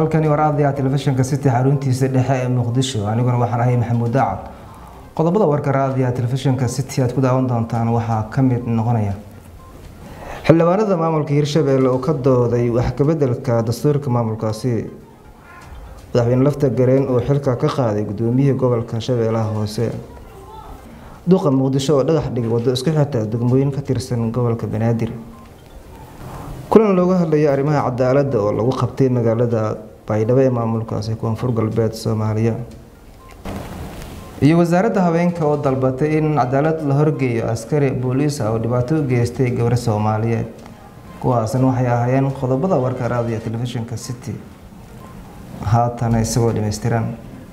halkani waraadiya telefishinka city xaruntiisa dhexe ee muqdisho aniguna waxaan ahay maxamuud daacad qodobada warka raadiya telefishinka city aad ku daawan doontaan waxaa ka mid noqonaya xildhibaanada maamulka hirshabelle oo ka dooday wax kabedelka dastuurka maamulkaasi madaxweyne lafta gareen oo xilka ka qaaday gudoomiyihii gobolka shabeellaha hoose duqa muqdisho oo dhagax dhigay wado isku xirta degmooyin ka tirsan gobolka banaadir kulan looga hadlayo arrimaha cadaaladda oo lagu qabtay magaalada baydhabo ee maamulkaasi koonfur galbeed soomaaliya iyo wasaaradda haweenka oo dalbatay in cadaalad la horgeeyo askari booliis ah oo dhibaato u geystay gabar soomaaliyeed kuwaasna waxay ahaayeen qodobada warka raadiya telefishinka city haatana isagoo dhammaystiran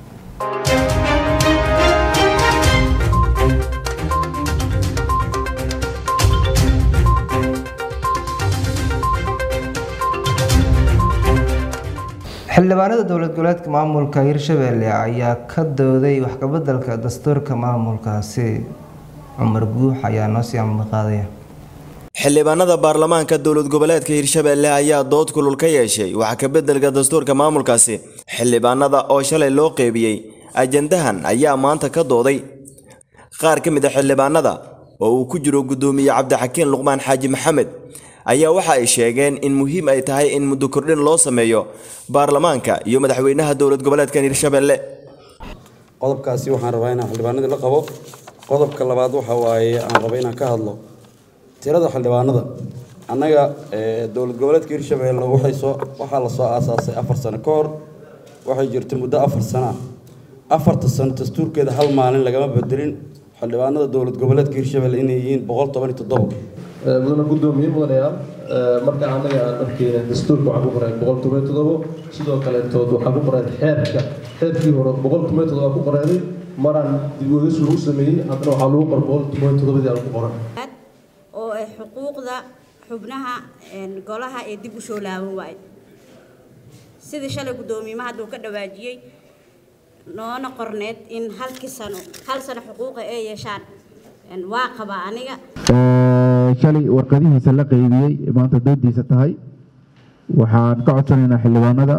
xildhibaanada dowlad goboleedka maamulka hirshabelle ayaa ka dooday waxkabedelka dastuurka maamulkaasi cumar guux ayaa noo sii amaqaadaya xildhibaanada baarlamaanka dowlad goboleedka hirshabelle ayaa dood kulul ka yeeshay wax ka beddelka dastuurka maamulkaasi xildhibaanada oo shalay loo qeybiyey ajandahan ayaa maanta ka dooday qaar ka mid a xildhibaanada oo uu ku jiro guddoomiye cabdixakiin luqmaan xaaji maxamed ayaa waxa ay sheegeen in muhiim ay tahay in muddo kordhin loo sameeyo baarlamaanka iyo madaxweynaha dowlad goboleedkan hirshabelle qodobkaasi waxaan rabaa inaan xildhibaanadii la qabo qodobka labaad waxa waaye aan raba inaan ka hadlo tirada xildhibaanada annaga dowlad goboleedka hirshabelle waxay soo waxaa la soo aasaasay afar sano ka hor waxay jirtay muddo afar sano ah afarta sano dastuurkeeda hal maalin lagama bedelin xildhibaanada dowlad goboleedka hirshabelle inay yihiin boqol toban iyo toddobo mudana guddoomiye mudanayaal marka anaga aan dharkeena dastuurka waxaa ku qoreen boqol toban todobo sidoo kaletood waxaa ku qoreen xeerka xeerkii hore boqol toban todobo ku qoreenay maraan dibweegis lagu sameeyey haddana waxaa lagu qor boqol toban todobadii aan ku qoran oo ay xuquuqda xubnaha golaha ee dib u soo laaban waayo sidii shalay guddoomiyimaha hadduu ka dhawaajiyey noona qorneed in halkii sano hal sano xuquuqa ay yeeshaan waa qabaa aniga shalay warqadihiisa la qeybiyey maanta doodiisa tahay waxaan ka codsanaynaa xildhibaanada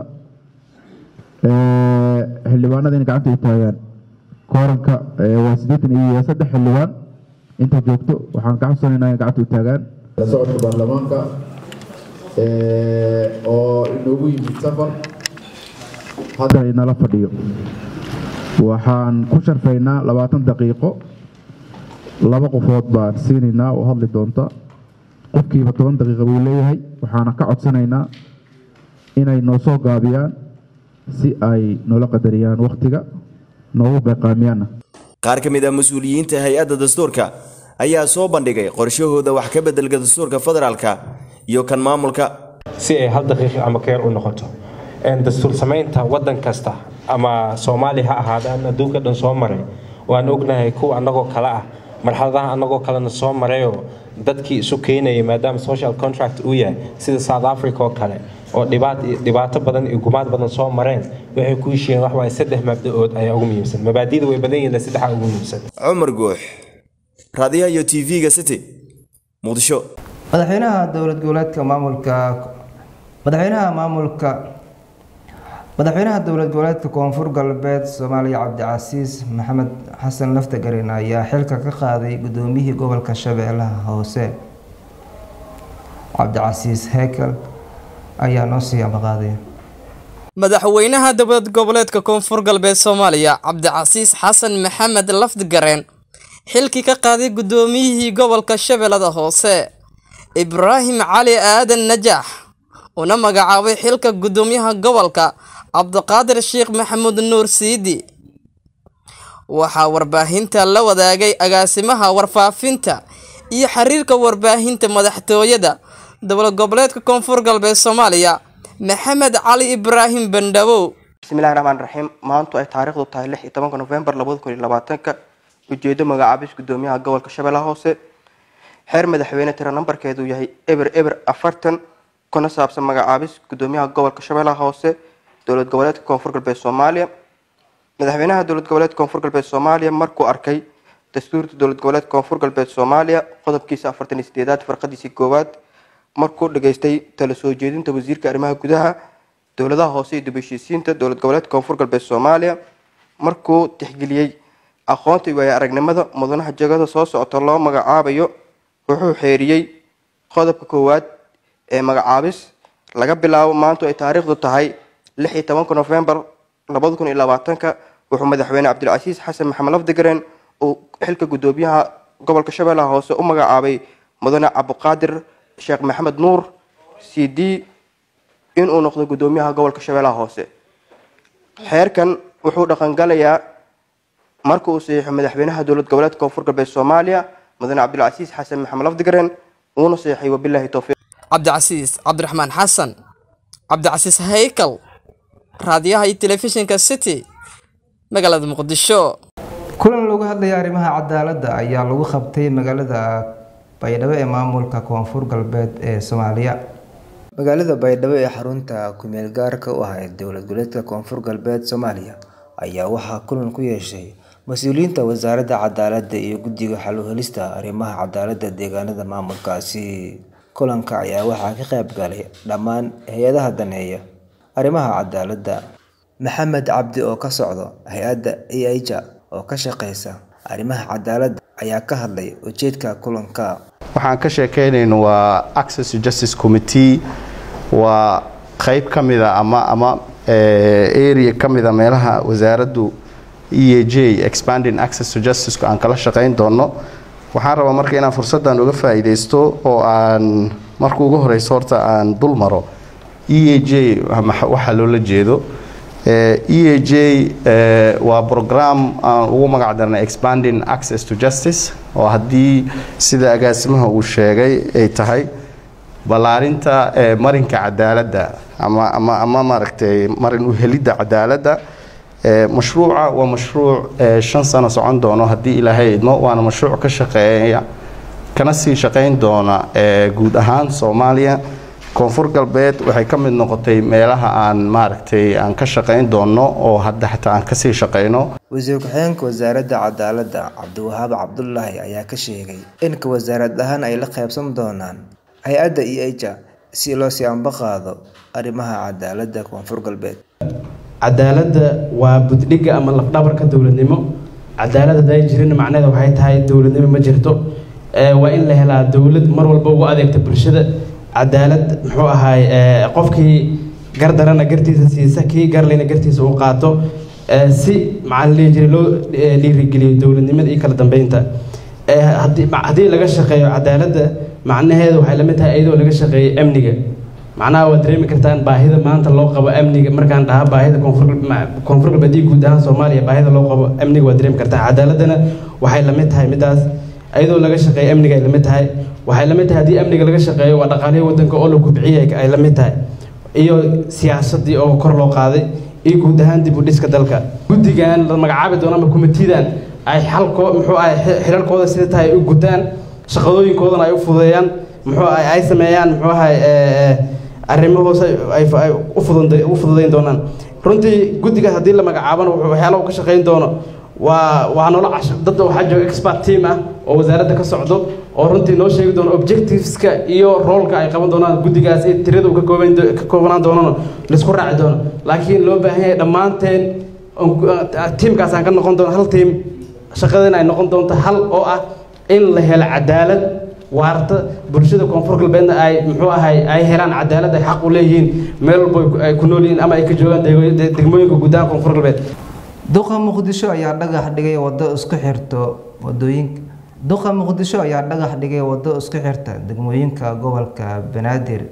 xildhibaanada inay gacanta u taagaan kooranka waa siddeetan iyo saddex xildhibaan inta joogto waxaan ka codsanaynaa inay gacanta u taagaan la socodka baarlamaanka oo inoogu yimid safar hadda inala fadhiyo waxaan ku sharfaynaa labaatan daqiiqo laba qofood baan siinaynaa oo hadli doonta qofkiiba toban daqiiqa buu leeyahay waxaana ka codsanaynaa inay noo soo gaabiyaan si ay noola qadariyaan wakhtiga noogu beeqaamiyaanna qaar ka mid ah mas-uuliyiinta hay-adda dastuurka ayaa soo bandhigay qorshahooda wax ka beddelka dastuurka federaalka iyo kan maamulka si ay hal daqiiqi ama keer u noqoto dastuur samaynta waddan kasta ama soomaaliya ha ahaadaan adduunka dhan soo maray waan ognahay kuwa annagoo kale ah marxaladaha annagoo kalena soo marayoo dadkii isu keenayay maadaama social contract uu yahay sida south africa oo kale oo dhibaato badan iyo gumaad badan soo mareen waxay ku heshiiyeen wax waaye saddex mabda-ood ayaa ugu muhiimsan mabaadida way badan yihiin saddexaa ugu muhiimsan cumar guux raadiyaha iyo tv-ga city muqdisho madaxweynaha dowlad goboleedka maamulka madaxweynaha maamulka madaxweynaha dowlad goboleedka koonfur galbeed soomaaliya cabdicasiis maxamed xasan laftagareen ayaa xilka ka qaaday gudoomiyihii gobolka shabeellaha hoose cabdicasiis hekel ayaa noo sii amaqaaday madaxweynaha dowlad goboleedka koonfur galbeed soomaaliya cabdicasiis xasan maxamed lafdgareen xilkii ka qaaday gudoomiyihii gobolka shabeellada hoose ibraahim cali aadan najaax una magacaabay xilka gudoomiyaha gobolka cabdiqaadir sheekh maxamuud nuur siidi waxaa warbaahinta la wadaagay agaasimaha warfaafinta iyo xiriirka warbaahinta madaxtooyada dowlad goboleedka koonfur galbeed soomaaliya maxamed cali ibraahim bandhabow bismillahi raxmaan raxiim maantu ay taariikhdu tahay lix iyo tobanka nofembar labada kun iyo labaatanka ujeedo magacaabis gudoomiyaha gobolka shabeellaha hoose xeer madaxweyne tira nambarkeedu yahay eber eber afartan kuna saabsan magacaabis gudoomiyaha gobolka shabeellaha hoose dowlad goboleedka koonfur galbeed soomaaliya madaxweynaha dowlad goboleedka koonfur galbeed soomaaliya markuu arkay dastuurta dowlad goboleedka koonfur galbeed soomaaliya qodobkiisa afartan iyo sideedaad farqadiisii koowaad markuu dhageystay tala soo jeedinta wasiirka arrimaha gudaha dowladaha hoose iyo dib-u-heshiisiinta dowlad goboleedka koonfur galbeed soomaaliya markuu tixgeliyey aqoonta iyo waayo aragnimada mudanaha jagada soo socota loo magacaabayo wuxuu xeeriyey qodobka koowaad ee magacaabis laga bilaabo maantu ay taariikhdu tahay lix iyo tobanka nofembar labada kun iyo labaatanka wuxuu madaxweyne cabdilcasiis xasan maxamed lafdigareen uu xilka guddoomiyaha gobolka shabeellaha hoose u magacaabay mudane cabdiqaadir sheekh maxamed nuur c d inuu noqdo guddoomiyaha gobolka shabeellaha hoose xeerkan wuxuu dhaqangalayaa marka uu saxiixo madaxweynaha dowlad goboleedka koonfur galbeed soomaaliya mudane cabdilcasiis xasan maxamed lafdigareen uuna saxiixay wabilaahi towfiiq cabdicasiis cabdiraxmaan xasan cabdicasiis haykal raadiyaha iyo telefishinka city magaalada muqdisho kulan lagu hadlaya arrimaha cadaaladda ayaa lagu qabtay magaalada baydhabo ee maamulka koonfur galbeed ee soomaaliya magaalada baydhabo ee xarunta kumeel gaarka u ah ee dowlad goboleedka koonfur galbeed soomaaliya ayaa waxaa kulan ku yeeshay mas-uuliyiinta wasaaradda cadaaladda iyo guddiga xal u helista arrimaha cadaaladda deegaanada maamulkaasi kulanka ayaa waxaa ka qayb galay dhammaan hay-adaha daneeya arrimaha cadaaladda maxamed cabdi oo ka socdo hay-adda eija oo ka shaqeysa arrimaha cadaaladda ayaa ka hadlay ujeedka kulanka waxaan ka sheekeynayno waa access to justice committee waa qeyb ka mida ama ama area ka mida meelaha wasaaraddu e a j expanding access to justice aan kala shaqeyn doono waxaan rabaa marka inaan fursaddan uga faa'iidaysto oo aan marka ugu horeyso horta aan dul maro e a j waxaa loola jeedo e a j waa program aan ugu magac darnay expanding access to justice oo haddii sida agaasimaha uu sheegay ay tahay ballaarinta marinka cadaaladda ama ama ama maaragtay marin u helidda cadaaladda mashruuca waa mashruuc shan sano socon doono haddii ilaahay idmo waana mashruuc ka shaqeeya kana sii shaqeyn doona guud ahaan soomaaliya koonfur galbeed waxay ka mid noqotay meelaha aan maaragtay aan ka shaqeyn doono oo hadda xataa aan kasii shaqeyno wasiir ku-xigeenka wasaaradda cadaaladda cabdiwahaab cabdulaahi ayaa ka sheegay inka wasaarad ahaan ay la qaybsan doonaan hay-adda eija si loo sii anba qaado arrimaha cadaaladda koonfur galbeed cadaaladda waa buddhigga ama lafdhabarka dowladnimo cadaalad hadday jirin macnaheeda waxay tahay dowladnimo ma jirto waa in la helaa dowlad mar walba ugu adeegta bulshada cadaalad muxuu ahaay qofkii gardarana gartiisa siisa kii garlayna gartiisa u qaato si maxaa la jira loo dhiirigeliyo dowladnimada iyo kala dambeynta haddii laga shaqeeyo cadaaladda macnaheedu waxay la mid tahay iyadoo laga shaqeeyo amniga macnaha waad dareemi kartaan baahida maanta loo qabo amniga markaan dhaha baahida koonfur galbeed iyo guud ahaan soomaaliya baahida loo qabo amniga waad dareemi kartaan cadaaladana waxay la mid tahay midaas iyadoo laga shaqeeyo amniga ay la mid tahay waxay la mid tahay haddii amniga laga shaqeeyo waa dhaqaalihii waddanka oo la kubciyay ay la mid tahay iyo siyaasadii oo kor loo qaaday iyo guud ahaan dib u dhiska dalka guddigan la magacaabi doono ama kumitidan ay xalko muxuu ahay xilalkooda sida tahay ay u gutaan shaqadooyinkoodana ay u fududeeyaan muxuu ahay ay sameeyaan muxuu ahay arrimo hoose ay u fududeyn doonaan runtii guddiga haddii la magacaabana wuxuu waxyaalaha ka shaqeyn doono waa waa noola casho dad waxaa jooga expert team ah oo wasaaradda ka socdo oo runtii noo sheegi doono objectiveska iyo roolka ay qaban doonaan guddigaas iyo tirada uu ka kooban ka koobanaan doonana laisku raaci doono laakiin loo baahan yahay dhammaanteen tiimkaas aan ka noqon doono hal tiim shaqadeena ay noqon doonto hal oo ah in la helo cadaalad waarta bulshada koonfur galbeedna ay muxuu ahay ay helaan cadaalad ay xaq u leeyihiin meel walba ay ku nool yihiin ama ay ka joogaan degmooyinka gudaha koonfur galbeed duqa muqdisho ayaa dhagax dhigay wado isku xirto wadooyinka duqa muqdisho ayaa dhagax dhigay wado isku xirta degmooyinka gobolka banaadir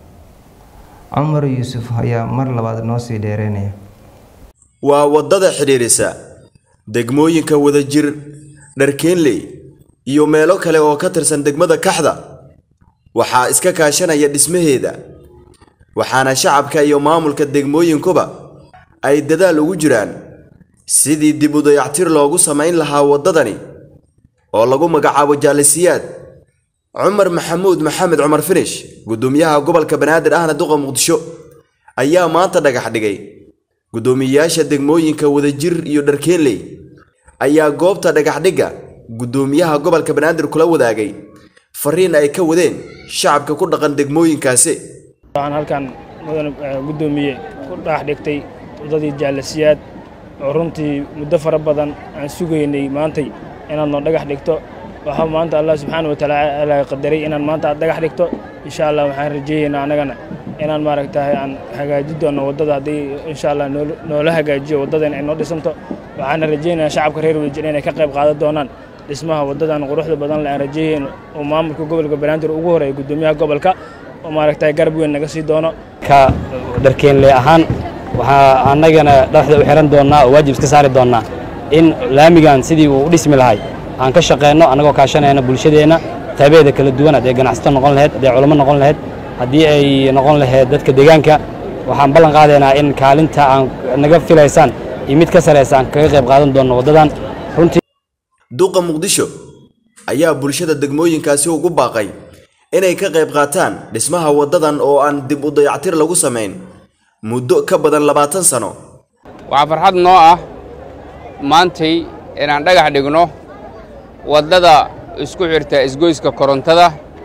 cumar yuusuf ayaa mar labaad noo sii dheereynaya waa waddada xidhiidhisa degmooyinka wadajir dharkeenley iyo meelo kale oo ka tirsan degmada kaxda waxaa iska kaashanaya dhismaheeda waxaana shacabka iyo maamulka degmooyinkuba ay dadaal ugu jiraan sidii dib u dayactir loogu samayn lahaa waddadani oo lagu magacaabo jaalisiyaad cumar maxamuud maxamed cumar finish guddoomiyaha gobolka banaadir ahna duqa muqdisho ayaa maanta dhagax dhigay guddoomiyeyaasha degmooyinka wadajir iyo dharkeenley ayaa goobta dhagaxdhigga guddoomiyaha gobolka banaadir kula wadaagay fariin ay ka wadeen shacabka ku dhaqan degmooyinkaasi waxaan halkan mudan guddoomiye ku dhaax dhigtay waddadii jaalasiyaad oo runtii muddo fara badan aan sugaynay maantay inaad noo dhagax dhigto waxaa maanta allah subxaana watacaala qadaray inaan maanta aad dhagax dhigto insha allah waxaan rajeeyaynaa annagana inaan maaragtahay aan hagaaji doono waddada haddii insha allah noola hagaajiyo waddadan ay noo dhisanto waxaana rajeynayaa shacabka reer wadajir inay ka qayb qaadan doonaan dhismaha waddadan quruxda badan le aan rajeyayno oo maamulka gobolka banaadir ugu horeeya guddoomiyaha gobolka oo maaragtahay garab weyn naga sii doono ka dharkeenle ahaan waxaa annagana dhexda u xiran doonnaa oo waajib iska saari doonnaa in laamigan sidii uu u dhismi lahay aan ka shaqeyno annagoo kaashanayna bulshadeenna taabeeda kala duwan haddii ganacsato noqon lahayd haddii culamo noqon lahayd haddii ay noqon lahayd dadka deegaanka waxaan ballan qaadaynaa in kaalinta aan naga filaysaan iyo mid ka saraysa aan kaga qayb qaadan doonno waddadan runtii duqa muqdisho ayaa bulshada degmooyinkaasi ugu baaqay inay ka qayb qaataan dhismaha waddadan oo aan dib u dayactir lagu samayn muddo ka badan labaatan sano waxaa farxad noo ah maantay inaan dhagax dhigno waddada isku xirta isgoyska korontada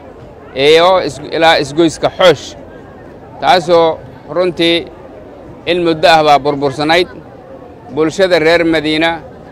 iyo ilaa isgoyska xoosh taasoo runtii in muddo ah baa burbursanayd bulshada reer madiina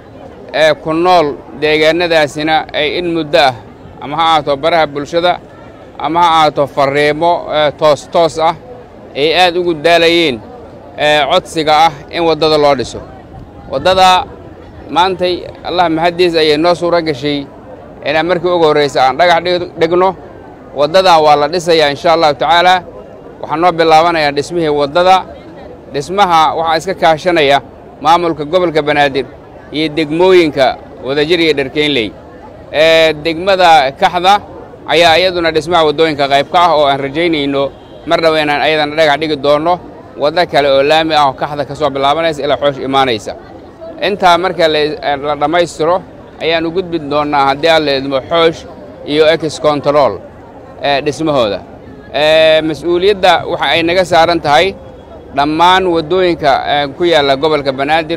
ee ku nool deegaannadaasina ay in muddo ah ama ha ahaato baraha bulshada ama ha ahaato farriimo toos toos ah ay aad ugu daalayeen codsiga ah in waddada loo dhiso waddada maantay allah mahaddiis ayay noo suuro gashay inaan markii ugu horraysa aan dhagax dhigno waddadan waa la dhisayaa insha allahu tacaalaa waxaan noo bilaabanayaa dhismihii waddada dhismaha waxaa iska kaashanaya maamulka gobolka banaadir iyo degmooyinka wadajir iyo dharkeynley ee degmada kaxda ayaa iyaduna dhismaha waddooyinka qayb ka ah oo aan rajaynayno mar dhow inaan ayadana dhagax dhigi doonno waddo kale oo laami ah oo kaxda ka soo bilaabanaysa ilaa xoosh imaanaysa intaa marka la dhammaystiro ayaan u gudbi doonnaa haddii aan la idmo xoosh iyo ex control ee dhismahooda mas-uuliyadda waxa ay naga saaran tahay dhammaan waddooyinka ku yaalla gobolka banaadir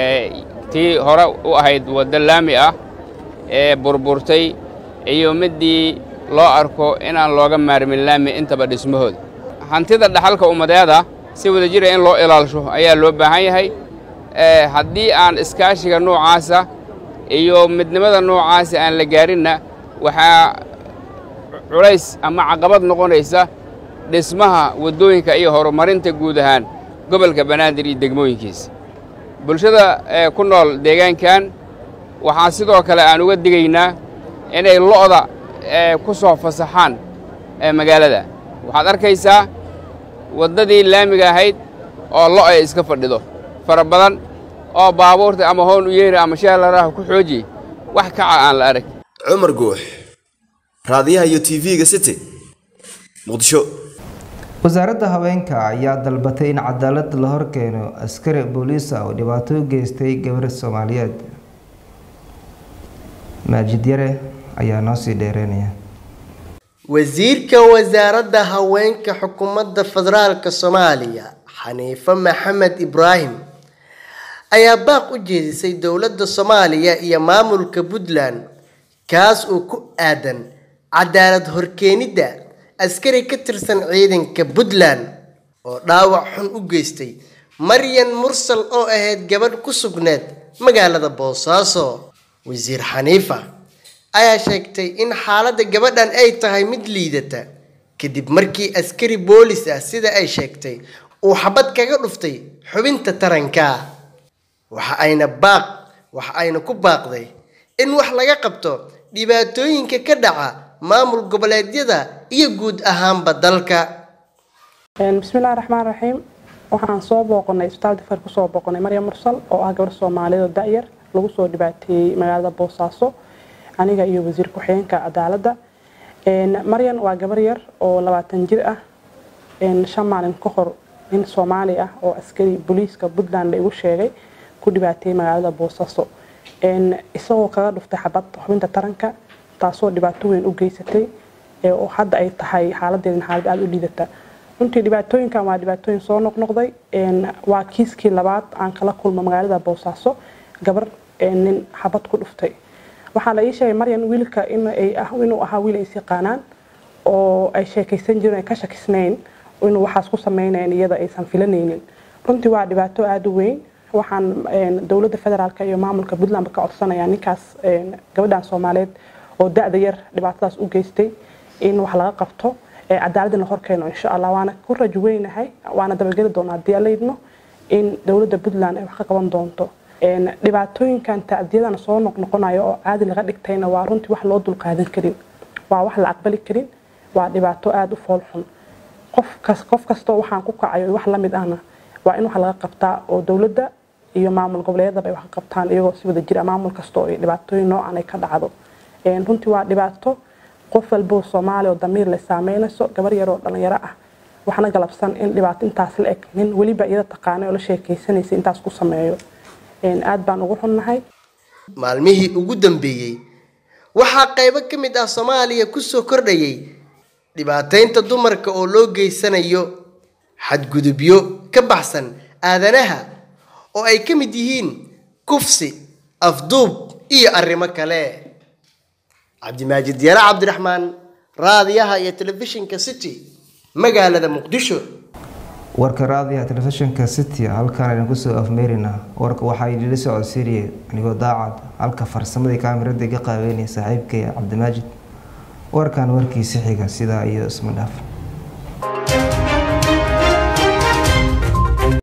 tii hore u ahayd waddo laami ah ee burburtay iyo middii loo arko inaan looga maarmin laami intaba dhismahooda hantida dhaxalka ummadeeda si wadajira in loo ilaalisho ayaa loo baahan yahay haddii aan iskaashiga noocaasa iyo midnimada noocaasa aan la gaarinna waxaa culays ama caqabad noqonaysa dhismaha waddooyinka iyo horumarinta guud ahaan gobolka banaadir iyo degmooyinkiisa bulshada ku nool deegaankan waxaa sidoo kale aan uga digaynaa inay lo'da ku soo fasaxaan magaalada waxaad arkaysaa waddadii laamiga ahayd oo lo' ay iska fadhido fara badan oo baabuurta ama hoon u yeeri ama shaalaraaha ku xooji wax kaca aan la arag cumar guux raadiyaha iyo tv-ga city muqdisho wasaaradda haweenka ayaa dalbatay in cadaalad la horkeeno askari booliis ah oo dhibaato u geystay gabar soomaaliyeed maajid yare ayaa noo sii dheereynaya wasiirka wasaaradda haweenka xukuumadda federaalka soomaaliya xaniife maxamed ibraahim ayaa baaq u jeedisay dowladda soomaaliya iyo maamulka puntland kaas oo ku aadan cadaalad horkeenidda askari ka tirsan ciidanka puntland oo dhaawac xun u geystay maryan mursal oo ahayd gabadh ku sugneed magaalada boosaaso wasiir xaniifa ayaa sheegtay in xaaladda gabadhan ay tahay mid liidata kadib markii askari boolis ah sida ay sheegtay uu xabad kaga dhuftay xubinta taranka waxa ayna baaq waxa ayna ku baaqday in wax laga qabto dhibaatooyinka ka dhaca maamul goboleedyada iyo guud ahaanba dalka bismillahi raxmaan raxiim waxaan soo booqanay isbitaal difar kusoo booqanay maryam mursal oo ah gabar soomaaliyeed oo da-yar lagu soo dhibaateeyey magaalada boosaaso aniga iyo wasiir ku-xigeenka cadaaladda maryan waa gabar yar oo labaatan jir ah shan maalin ka hor nin soomaali ah oo askari booliiska puntland la igu sheegay ku dhibaateeyey magaalada boosaaso isagoo kaga dhuftay xabad xubinta taranka taasoo dhibaato weyn u geysatay oo hadda ay tahay xaaladeedin xaalad aada u liidata runtii dhibaatooyinkan waa dhibaatooyin soo noqnoqday waa kiiskii labaad aan kala kulmo magaalada boosaaso gabar nin xabad ku dhuftay waxaa la ii sheegay maryan wiilka inuu ahaa wiil ay is yaqaanaan oo ay sheekaysan jireen ay ka shakisnayn inuu waxaas ku sameynayn iyada aysan filanaynin runtii waa dhibaato aada u weyn waxaan dowladda federaalk iyo maamulka puntland ka codsanayaa ninkaas gabadhan soomaaliyeed oo da-da yar dhibaatadaas u geystay in wax laga qabto cadaaladda la horkeeno insha allah waana ku rajo weynahay waana dabageli doonaa haddii aan leydno in dowladda puntland ay wax ka qaban doonto dhibaatooyinkan tacdiyadana soo noqnoqonayo oo caadi laga dhigtayna waa runtii wax loo dulqaadan karin waa wax la aqbali karin waa dhibaato aada u foolxun qof kastoo waxaan ku kacayo wax lamid ahna waa in wax laga qabtaa oo dowladda iyo maamul goboleedyadaba ay wax ka qabtaan iyagoo si wada jira maamul kastoo ay dhibaatooyin noocan ay ka dhacdo runtii waa dhibaato qof walboo soomaali oo damiir le saameynayso gabar yaroo dhalinyaro ah waxna galabsan in dhibaato intaas la eg nin weliba iyada taqaanay oo la sheekaysanaysa intaas ku sameeyo aad baan ugu xunnahay maalmihii ugu dambeeyey waxaa qaybo ka mid ah soomaaliya kusoo kordhayay dhibaataynta dumarka oo loo geysanayo xadgudubyo ka baxsan aadanaha oo ay ka mid yihiin kufsi afduub iyo arrimo kale cabdimaajid yare cabdiraxmaan raadiyaha iyo telefishinka city magaalada muqdisho warka raadiyaha telefishinka city halkaan idinku soo afmeerina warka waxaa idinla socodsiinayay anigoo daacad halka farsamadii kaamirada iga qaabeynaya saaxiibkay cabdimaajid warkan warkiisi xiga sidaa iyo isma dhaaf